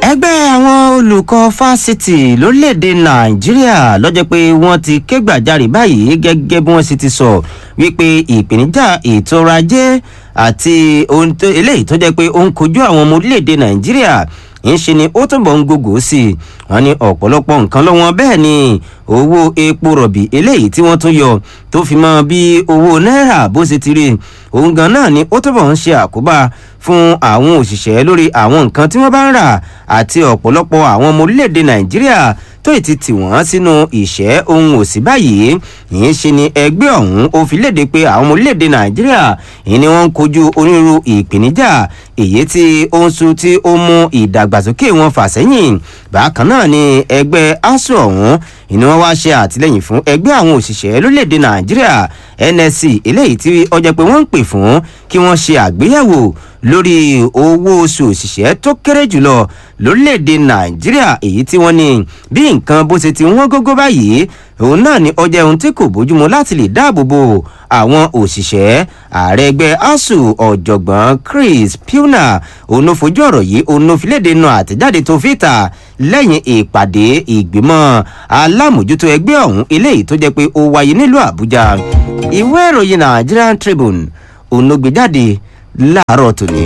ẹgbẹ́ àwọn olùkọ́ fásitì lórílẹ̀‐èdè nàìjíríà lọ́jọ́ pé wọ́n ti ké gbàjarè báyìí gẹ́gẹ́ bí wọ́n sì ti sọ wípé ìpèníjà ètò ọrọ̀ ajé àti ohun tó eléyìí tó jẹ́ pé ó ń kojú àwọn ọmọ orílẹ̀‐èdè nàìjíríà ń ṣe ni ó túnbọ̀ ń gògó sí i wọ́n ní ọ̀pọ̀lọpọ̀ nǹkan lọ́wọ́ bẹ́ẹ̀ ni owó epo rọ̀bì eléyìí tí wọ́n tún yọ tó fi mọ́ bí owó náírà bó ṣe ti rí òun gan náà ni ó túnbọ̀ ń ṣe àkóbá fún àwọn òṣìṣẹ́ lórí àwọn nǹkan tí wọ́n bá ń rà àti ọ̀pọ̀lọpọ̀ àwọn ọmọ orílẹ̀-èdè nàìjíríà tó ì ti tì wọ́n sínú ìṣẹ́ ohun òsì báyìí ìyẹn ṣe ni ẹgbẹ́ ọ̀hún ó fi léde pé àwọn ọmọ orílẹ̀-èdè nàìjíríà ìyẹn ni wọ́n ń kojú onírúurú ìpèníjà èyí tí ó ń sun tí ó mú ìdàgbàsókè wọn fà sẹ́yìn bákan náà ni ẹgbẹ́ asu ọ̀hún ìní wọn wá ṣe àtìlẹyìn fún ẹgbẹ́ àwọn òṣìṣẹ́ lórílẹ̀‐èdè nàìjíríà nsc eléyìí tí ọjọ́ pé wọ́n ń pè fún kí wọ́n ṣe àgbéyẹ̀wò lórí owó oṣù òṣìṣẹ́ tó kéré jùlọ lórílẹ̀‐èdè nàìjíríà èyí tí wọ́n ní bí nǹkan bó ṣe ti wọ́n gógó báyìí òun náà ni ọjọ́ ohun tí kò bójúmu láti lè dáàbò bo àwọn òṣìṣẹ́ ààrẹ ẹgbẹ́ asuu ọ̀jọ̀gbọ́n chris pilner òun ló fojú ọ̀rọ̀ yìí òun ló fi léde nu àtẹ̀jáde tó fi ta lẹ́yìn ìpàdé ìgbìmọ̀ alámòjútó ẹgbẹ́ ọ̀hún eléyìí tó jẹ́ pé ó wáyé nílùú àbújá ìwé ìròyìn nigerian tribune òun ló gbé jáde láàárọ̀ tòní.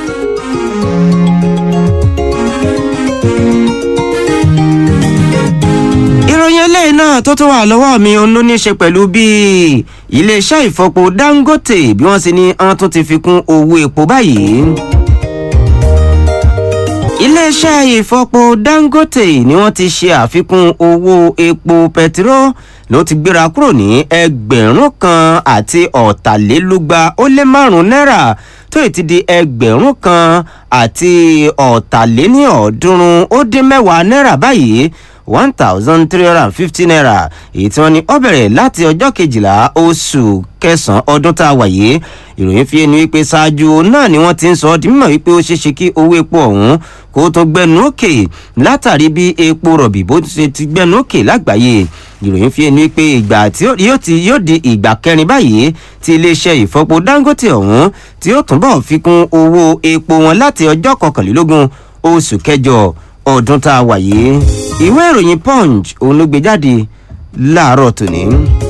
ìròyìn eléyìí náà tó tún wà lọ́wọ́ mi òun ló ní í ṣe pẹ̀lú bí iléeṣẹ́ ìfọpo dangote bí wọ́n ṣe ní wọ́n tún ti fi kún owó epo báyìí iléeṣẹ́ ìfọpo dangote ni wọ́n ti ṣe àfikún owó epo pẹtiró ló ti gbéra kúrò ní ẹgbẹ̀rún kan àti ọ̀tàlélúgba ó lé márùn-ún náírà tó ti di ẹgbẹ̀rún kan àti ọ̀tàléníọ̀ọ́dúnrún ó dín mẹ́wàá náírà báyìí one thousand three hundred and fifty naira èyí tí wọ́n ní ó bẹ̀rẹ̀ láti ọjọ́ kejìlá oṣù kẹsàn-án ọdún tá a wà yìí ìròyìn fi ẹni wípé ṣáájú náà ni wọ́n ti ń sọ ọ́ di mímọ̀ wípé ó ṣeéṣe kí owó epo ọ̀hún kó tó gbẹnu òkè látàrí bí epo rọ̀bì bó ṣe ti gbẹnu òkè lágbàáyé ìròyìn fi ẹni wípé ìgbà tí yóò ti yóò di ìgbà kẹrin báyìí tí iléeṣẹ́ ìfọpo dangote ọ̀hún tí ó túnbọ̀ fi kún owó epo wọn láti ọjọ́ kọkànlélógún oṣù kẹjọ ọdún tá a wà yìí ìwé ìròyìn punch òun ló gbé jáde láàárọ̀ tòní.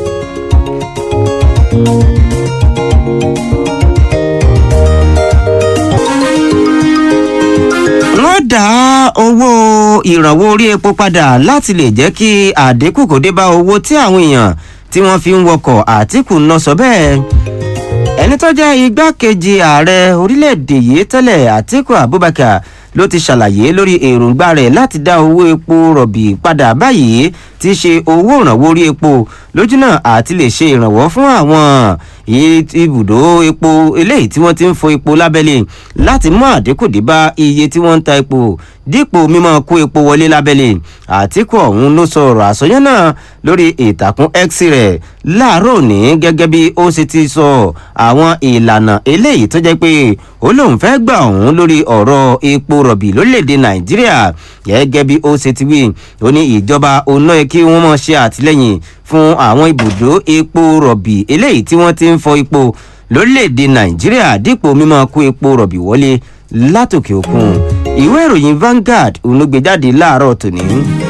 wọ́n dá owó ìrànwọ́ orí epo padà láti lè jẹ́ kí àdínkù kò dé bá owó tí àwọn èèyàn tí wọ́n fi ń wọkọ̀ àtìkù ń lọ sọ bẹ́ẹ̀ ẹni tó jẹ́ igbákejì ààrẹ orílẹ̀-èdè yìí tẹ́lẹ̀ àtìkù abubakar ló ti ṣàlàyé lórí èròǹgbà rẹ̀ láti dá owó epo rọ̀bì padà báyìí tí í ṣe owó ìrànwọ́ orí epo lójúnà àti lè ṣe ìrànwọ́ fún àwọn ibùdó epo eléyìí tí wọ́n ti ń fo epo lábẹ́lé láti mú àdínkù dé bá iye tí wọ́n ń ta epo dípò mímọ́ kó epo wọlé lábẹ́lé àtìkù ọ̀hún ló sọ ọ̀rọ̀ àsọyán náà lórí ìtàkùn x rẹ̀ láàárọ̀ òní gẹ́gẹ́ bí ó ṣe ti sọ àwọn ìlànà eléyìí tó jẹ́ pé ó lóun fẹ́ gbà ọ̀hún lórí ọ̀rọ̀ epo rọ̀bì lórílẹ̀‐èdè nàìjíríà gẹ́gẹ́ bí ó ṣe ti wí ó ní ìjọba òun náà kí wọ́n mọ̀ ṣe àtìlẹ́yìn fún àwọn ibùdó epo rọ̀bì eléyìí tí wọ́n ti ń fọ epo lórílẹ̀‐èdè nàìjíríà dípò mímọ́ kó epo rọ̀bì wọlé látòkè òkun ìwé ìròyìn Vanguard òun ló gbé jáde láàárọ̀ tòní.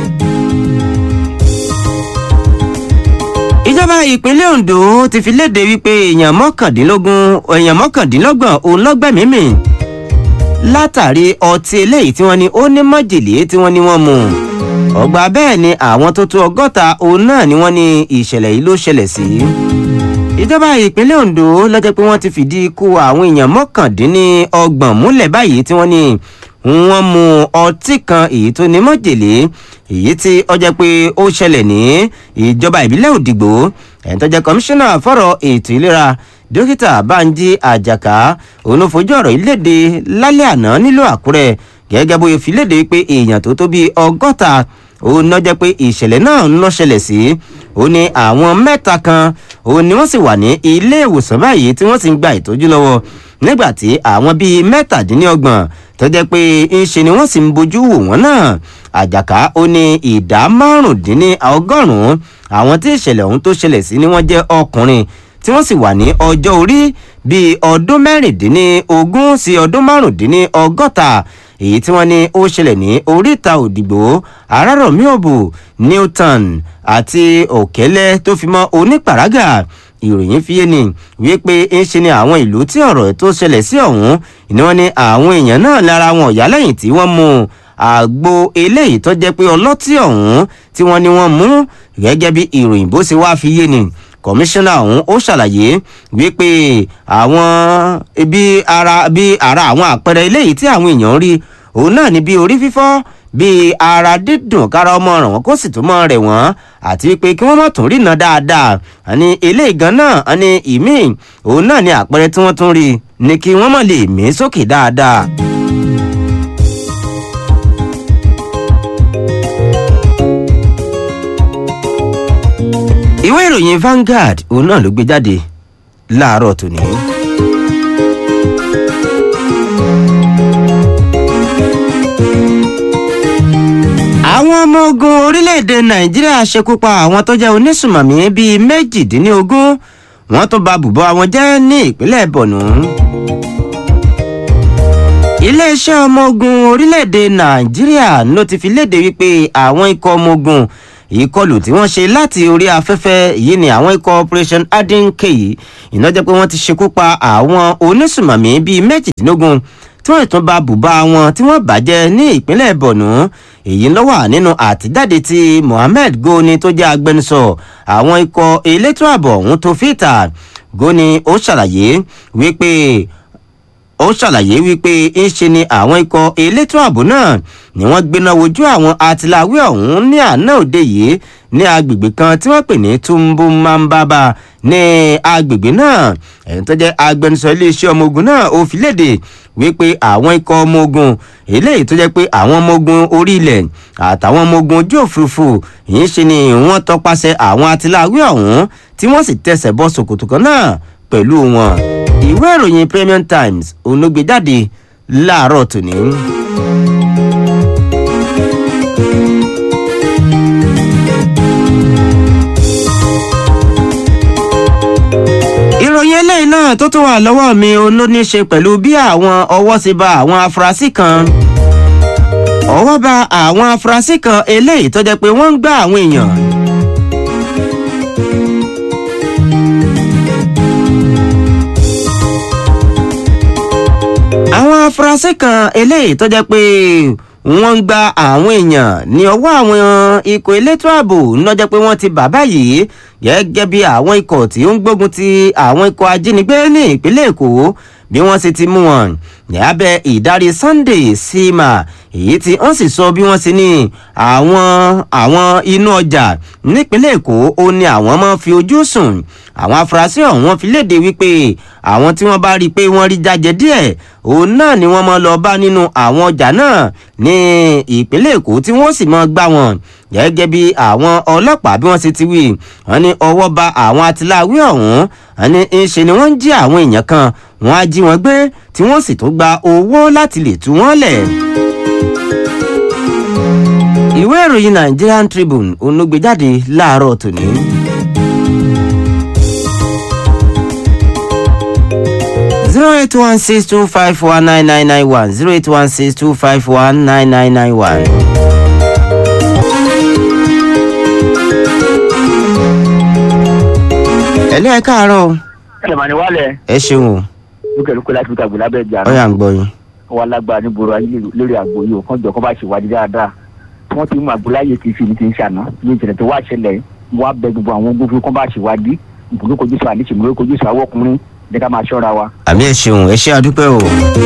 ìjọba ìpínlẹ̀ Ondo ti fi léde wípé èèyàn mọ́kàndínlógún èèyàn mọ́kàndínlọ́gbọ̀n òun lọ́gbẹ̀mímì látàrí ọtí eléyìí tí wọ́n ní ó ní májèlé tí wọ́n ní wọ́n mu ọgbà bẹ́ẹ̀ ni àwọn tó tó ọgọ́ta òun náà ni wọ́n ní ìṣẹ̀lẹ̀ yìí ló ṣẹlẹ̀ sí. ìjọba ìpínlẹ̀ Ondo lọ́jọ́ pé wọ́n ti fìdí ikú àwọn èèyàn mọ́kàndínlọ́gbọ̀n múlẹ̀ báyìí tí wọ́n ní wọ́n mu ọtí kan èyí tó ní májèlé èyí tí ó jẹ́ pé ó ṣẹlẹ̀ ní ìjọba ìbílẹ̀ Òdìgbò ẹni tó jẹ́ kọmíṣánná fọ́rọ̀ ètò ìlera dókítà Bánjí Àjàká òun ló fojú ọ̀rọ̀ yìí léde lálẹ́ àná nílùú Àkúrẹ́ gẹ́gẹ́ bó fi léde pé èèyàn tó tó bíi ọgọ́ta òun náà jẹ́ pé ìṣẹ̀lẹ̀ náà ń lọ ṣẹlẹ̀ sí ó ní àwọn mẹ́ta kan òun ni wọ́n sì wà ní ilé ìwòsàn báyìí tí wọ́n sì ń gba ìtọ́jú lọ́wọ́ nígbà tí àwọn bíi mẹ́tàdínlọ́gbọ̀n tó jẹ́ pé ń ṣe ni wọ́n sì ń bójú wò wọ́n náà àjàká ó ní ìdá márùndínlọ́gọ́rùn-ún àwọn tí ìṣẹ̀lẹ̀ ọ̀hún tó ṣẹlẹ̀ sí ni wọ́n jẹ́ ọkùnrin tí wọ́n sì wà ní ọjọ́ orí bíi ọdún mẹ́rìndínlógún sí ọdún márùndínlọ́gọ́ta èyí tí wọ́n ní ó ṣẹlẹ̀ ní oríta òdìgbò arárọ̀mí òbò newton àti òkèlè tó fi mọ́ onípàrágà ìròyìn fi yé ni wípé ń ṣe ni àwọn ìlú tí ọ̀rọ̀ tó ṣẹlẹ̀ sí ọ̀hún ni wọ́n ní àwọn èèyàn náà lára wọn ọ̀yá lẹ́yìn tí wọ́n mú àgbo eléyìí tó jẹ́ pé ọlọ́tí ọ̀hún tí wọ́n ní wọ́n mú gẹ́gẹ́ bí ìròyìn bó ṣe wá fi yé ni kọmíṣánná ọ̀hún ó ṣàlàyé wípé àwọn bí ara bí ara àwọn àpẹẹrẹ eléyìí tí àwọn èèyàn rí òun náà ní bí orí fífọ́ bí ara dídùn kára ọmọ ràn wọ́n kó sì tún mọ́ rẹ̀ wọ́n àti wípé kí wọ́n má tún rína dáadáa àní eléyìí gan náà àní ìmíì òun náà ní àpẹẹrẹ tí wọ́n tún rí ni kí wọ́n má lè mí sókè dáadáa. ìwé ìròyìn Vanguard òun náà ló gbé jáde láàárọ̀ tòní. àwọn ọmọ ogun orílẹ̀-èdè nàìjíríà ṣekú pa àwọn tó jẹ́ onísùmọ̀mí bíi méjìdínlógún wọ́n tún ba bùbọ́ àwọn jẹ́ ní ìpínlẹ̀ bọ̀nú. iléeṣẹ́ ọmọ ogun orílẹ̀-èdè nàìjíríà ló ti fi léde wípé àwọn ikọ̀ ọmọ ogun ìkọlù tí wọ́n ṣe láti orí afẹ́fẹ́ yìí ni àwọn ikọ̀ operation adinke yìí iná jẹ́ pé wọ́n ti ṣekú pa àwọn onísùmọ̀mí bíi méjìdínlógún tí wọ́n tún ba bùbá wọn tí wọ́n bàjẹ́ ní ìpínlẹ̀ bọ̀nú èyí ló wà nínú àtijáde tí mohammed goni tó jẹ́ agbẹnusọ àwọn ikọ̀ elétò ààbò ọ̀hún tó fìtà goni ó ṣàlàyé wípé ó ṣàlàyé wípé ń ṣe ni àwọn ikọ̀ elétò ààbò náà ni wọ́n gbéná wojú àwọn atiláwí ọ̀hún ní àná òde yìí ní agbègbè kan tí wọ́n pè ní tumbumambaba ní agbègbè náà ẹ̀yìn tó jẹ́ agbẹnusọ iléeṣẹ́ ọmọ ogun náà ó fi léde wípé àwọn ikọ̀ ọmọ ogun eléyìí tó jẹ́ pé àwọn ọmọ ogun orí ilẹ̀ àtàwọn ọmọ ogun ojú òfurufú yìí ṣe ni wọ́n tọpasẹ̀ àwọn atiláwí ọ̀hún tí wọ́n sì tẹsẹ̀ bọ́ ṣòkòtò kan náà pẹ̀lú wọn ìwé ìròyìn Premium Times òun ló gbé jáde láàárọ̀ tòní. ìròyìn eléyìí náà tó tún wà lọ́wọ́ mi òun ló ní í ṣe pẹ̀lú bí àwọn ọwọ́ ṣe ba àwọn afurasí kan ọwọ́ ba àwọn afurasí kan eléyìí tó jẹ́ pé wọ́n ń gbá àwọn èèyàn. àwọn afurasí kan eléyìí tó jẹ́ pé wọ́n ń gba àwọn èèyàn ní ọwọ́ àwọn ikọ̀ elétò ààbò lọ́jọ́ pé wọ́n ti bàbá yìí gẹ́gẹ́ bí àwọn ikọ̀ tí ó ń gbógun ti àwọn ikọ̀ ajínigbé ní ìpínlẹ̀ èkó bí wọ́n sì ti mú wọn ní abẹ́ ìdarí Sunday Sima èyí tí wọ́n sì sọ bí wọ́n sì ní àwọn àwọn inú ọjà nípínlẹ̀ èkó ó ní àwọn máa fi ojú sùn àwọn afurasí ọ̀hún wọ́n fi léde wípé àwọn tí wọ́n bá rí i pé wọ́n rí jájẹ díẹ̀ òun náà ni wọ́n máa lọ bá nínú àwọn ọjà náà ní ìpínlẹ̀ èkó tí wọ́n sì máa gbá wọn gẹ́gẹ́ bí àwọn ọlọ́pàá bí wọ́n ṣe ti wí wọ́n ní ọwọ́ ba àwọn atiláwí ọ̀hún wọ́n ní ń ṣe ni wọ́n ń jí àwọn èèyàn kan wọ́n á jí wọn gbé tí wọ́n sì tún gba owó láti lè tú wọ́n lẹ̀. ìwé ìròyìn Nigerian Tribune òun ló gbé jáde láàárọ̀ tòní. zero eight one six two five one nine nine nine one zero eight one six two five one nine nine nine one. ẹ̀lẹ́ ẹ̀ káàárọ̀ o. ẹlẹ́màní wálẹ̀ ẹ ṣeun o lókèlókè láti fi tàgbé lábẹ́ ìjà ó yà ń gbọ́ yín. wa lágbára ní gbòòrò ayé lórí àgbo yìí òkan jọ kó bá ṣèwádìí dáadáa wọ́n ti mú àgbo láyé kì í fi ní ti ń ṣàná ní ìṣẹ̀lẹ̀ tó wá ṣẹlẹ̀ mo wá bẹ gbogbo àwọn ogun fún kó bá ṣèwádìí ìbùdó kojú sọ àdìsí ìmúlò kojú sọ àwọn ọkùnrin jẹ́ ká máa ṣọ́ra wa. àmì ẹ ṣeun ẹ ṣe àdúpẹ́ o.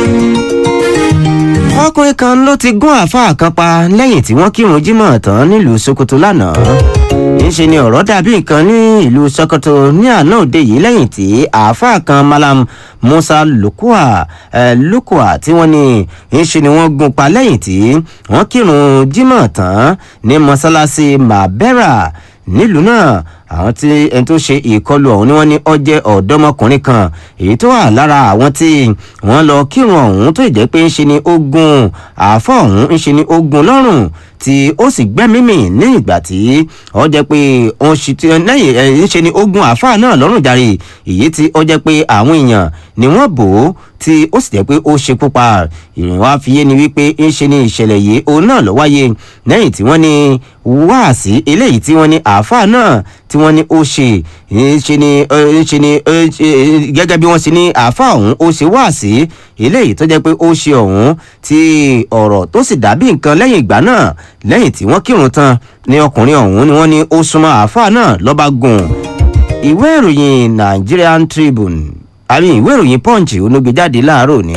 ọkùnrin kan ló ti gún àáfàá kan pa lẹ́yìn tí wọ́n kírun jímọ̀ tán nílùú Sokoto lánàá níṣe ni ọ̀rọ̀ dàbí nǹkan ní ìlú Sokoto ní àná òde yìí lẹ́yìn tí àáfàá kan Malam Musa Lukua eh, Lukua tí wọ́n ní níṣe ni wọ́n gún pa lẹ́yìn tí wọ́n kírun jímọ̀ tán ní mọ́sálásí Mabera nílùú náà àwọn tí ẹni tó ṣe ìkọlù ọ̀hún ni wọ́n ní ó jẹ́ ọ̀dọ́mọkùnrin kan èyí tó wà lára àwọn tí wọ́n lọ kírun ọ̀hún tó jẹ́ pé ń ṣe ni ogun àáfọ̀ ọ̀hún ń ṣe ni ogun lọ́rùn tí ó sì gbẹ́mímì ní ìgbà tí ó jẹ́ pé ó ń ṣe tí lẹ́yìn ẹ̀ ń ṣe ni ogun àáfà náà lọ́rùn jàre èyí tí ó jẹ́ pé àwọn èèyàn ni wọ́n bò ó tí ó sì jẹ́ pé ó ṣekú pa ìrìn wá fi yé ni wípé ń ṣe ni ìṣẹ̀lẹ̀ yìí òun náà ló wáyé lẹ́yìn tí wọ́n ní wáàsí eléyìí tí wọ́n ní àáfà náà tí wọ́n ní ó ṣe ń ṣe ni ń ṣe ni gẹ́gẹ́ bí wọ́n ṣe ní àáfà ọ̀hún ó ṣe wáàsí eléyìí tó jẹ́ pé ó ṣe ọ̀hún tí ọ̀rọ̀ tó sì dàbí nǹkan lẹ́yìn ìgbà náà lẹ́yìn tí wọ́n kírun tán ní ọkùnrin ọ̀hún ni wọ́n ní ó súnmọ́ àáfà náà lọ́ba gùn ìwé ìròyìn Nigerian Tribune àmì ìwé ìròyìn Punch onúgbé jáde láàárọ̀ ní.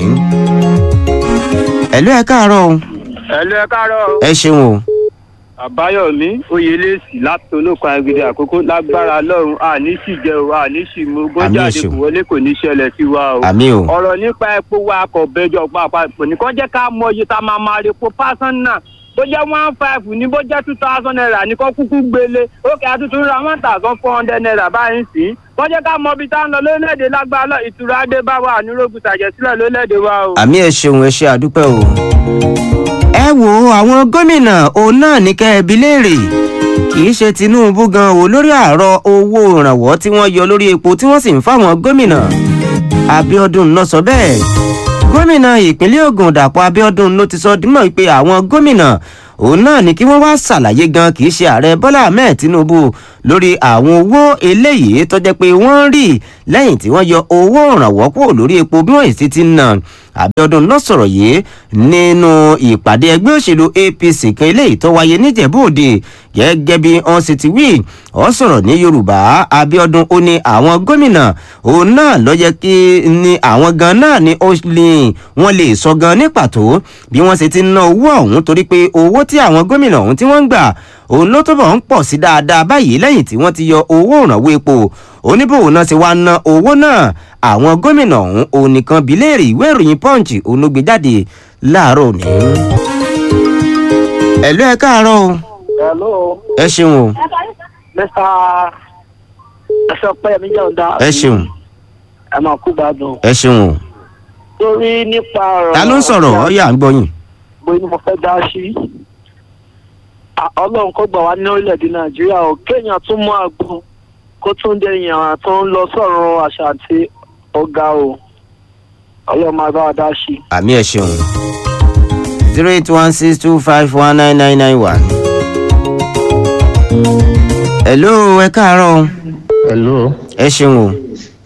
ẹ̀lú ẹ̀ káàárọ̀ o. ẹ̀lú ẹ̀ káàárọ̀ o. ẹ ṣeun o. àbáyọ̀mí oyèlẹ́sì láti olóko agídí àkókò lágbára lọ́run àní sì jẹ́ o àní sì mú gbọ́jáde kò wọlé kò ní ṣẹlẹ̀ sí wa o. àmì o. ọ̀rọ̀ nípa epo wa kò bẹjọ pàápàá nìkan jẹ́ ká mọ iye tá a máa máa repo pásánà bó jẹ́ one five ní bó jẹ́ two thousand naira ní kó kúkú gbélé ókè àtúntò ra one thousand four hundred naira báyìí sí wọ́n jẹ́ ká mọ ibi tá a ń lọ lórílẹ̀‐èdè lágbára ìtura dé bá wa ànúrógùn tàjẹ̀sílẹ̀ lórílẹ̀‐èdè wa o. àmì ẹ ṣeun ẹ ṣe àdúpẹ́ o. ẹ wo àwọn gómìnà òun náà ní kẹ́ ẹ bi léèrè kì í ṣe Tinubu gan o lórí àárọ̀ owó ìrànwọ́ tí wọ́n yọ lórí epo tí wọ́n sì ń fáwọn gómìnà Abíọ́dún ló sọ bẹ́ẹ̀ gómìnà ìpínlẹ̀ Ògùn Dàpọ̀ Abíọ́dún ló ti sọ dímọ̀ pé àwọn gómìnà òun náà ni kí wọ́n wá ṣàlàyé gan kì í ṣe ààrẹ Bọ́lá Ahmed Tinubu lórí àwọn owó eléyìí tó jẹ́ pé wọ́n ń rí lẹ́yìn tí wọ́n yọ owó ìrànwọ́ kúrò lórí epo bí wọ́n sì ti ń nà Abíọ́dún náà sọ̀rọ̀ yìí nínú ìpàdé ẹgbẹ́ òṣèlú APC kan eléyìí tó wáyé níjẹ̀bú-òde gẹ́gẹ́ bí wọ́n sì ti wí ó sọ̀rọ̀ ní Yorùbá Abíọ́dún ó ní àwọn gómìnà òun náà ló yẹ kí ni àwọn gan náà ni ó lè wọ́n lè sọ gan ní pàtó bí wọ́n sì ti ná owó ọ̀hún torí pé owó tí àwọn gómìnà ọ̀hún tí wọ́n ń gbà òun ló túbọ̀ ń pọ̀ sí dáadáa báyìí lẹ́yìn tí wọ́n ti yọ owó ìrànwọ́ epo oníbòwò náà ti wá ná owó náà àwọn gómìnà ọ̀hún òun nìkan bí léèrè ìwé ìròyìn punch òun ló gbé jáde láàárọ̀ òní. ẹ̀lú ẹ káàárọ̀ o. hello. ẹ ṣeun o. mr ẹsẹ ọpẹyẹmí jẹun dá. ẹ ṣeun. ẹ máa kú gbádùn. ẹ ṣeun o. torí nípa ọ̀rọ̀. ta ló ń sọ̀rọ̀ ọ yà ń gbọ́ yín. mo ní mo fẹ́ dá sí. ọlọ́run kó gbà wá ní orílẹ̀-èdè nàìjíríà ò kéèyàn tún mú àgbo kó tún dé èèyàn tó ń lọ sọ̀rọ̀ àṣà àti ọ̀gá o ọlọ́run máa bá wa dá sí. àmì ẹ ṣeun zero eight one six two five one nine nine nine one. hello ẹ káàárọ̀ o. hello ẹ ṣeun o.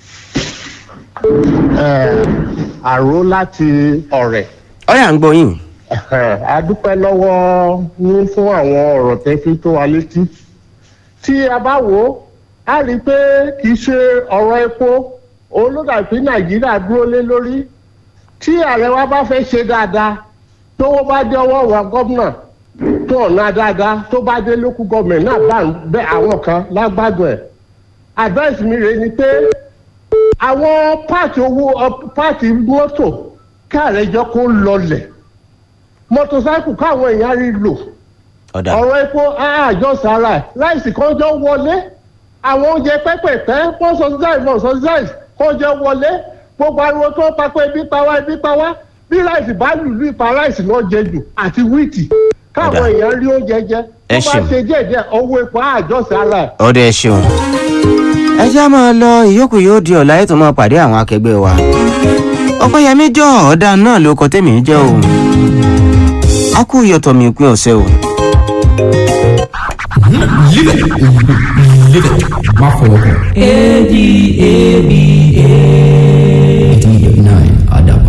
ẹ àró láti ọ̀rẹ́ ọ yà ń gbọ́ yín. a dúpẹ́ lọ́wọ́ yín fún àwọn ọ̀rọ̀ tẹ́ fi tó wa létí tí a bá wò ó a rí i pé kì í ṣe ọ̀rọ̀ epo òun ló dàbí nàìjíríà dúró lé lórí tí ààrẹ wa bá fẹ́ ṣe dáadáa tówó bá dé ọwọ́ wa gómìnà tó ọ̀nà dáadáa tó bá dé lókù gọ́ọ̀mẹ̀ntì náà bá bẹ́ àwọn kan lágbádùn ẹ̀ advice mi rèé ni pé àwọn páàtì owó páàtì mọ́tò káàrẹ̀ jọ kó lọlẹ̀ mọ́tòsáìkù káwọn èèyàn rí lò ọ̀dà ọ̀rọ̀ epo àjọ sára ẹ̀ láìsí kan jọ wọlé àwọn oúnjẹ pẹ́pẹ̀pẹ́ wọ́n subsidize wọ́n subsidize kan jọ wọlé gbogbo ariwo tó ń papọ̀ ebi pa wá ebi pa wá bí ráìsì bá lùlù ìpa ráìsì náà jẹ jù àti wíìtì káwọn Ọ̀dà. èèyàn rí oúnjẹ jẹ Ẹ tó bá ṣeun. ṣe díẹ̀díẹ̀ owó epo àjọ sára ẹ̀ ọ̀dà ẹ ṣeun. ẹ já máa lọ ìyókù yóò di ọ̀la ètò máa pàdé àwọn akẹgbẹ́ wa. ọ̀pẹ́yẹmí jọ ọ̀dà náà ló kọ tèmi jẹ́ o. a kú ìyọ̀tọ̀ mi pín ọ̀sẹ̀ o. Live it. Live it. Má fọwọ́ kàn. A D A B A. D nine Adam.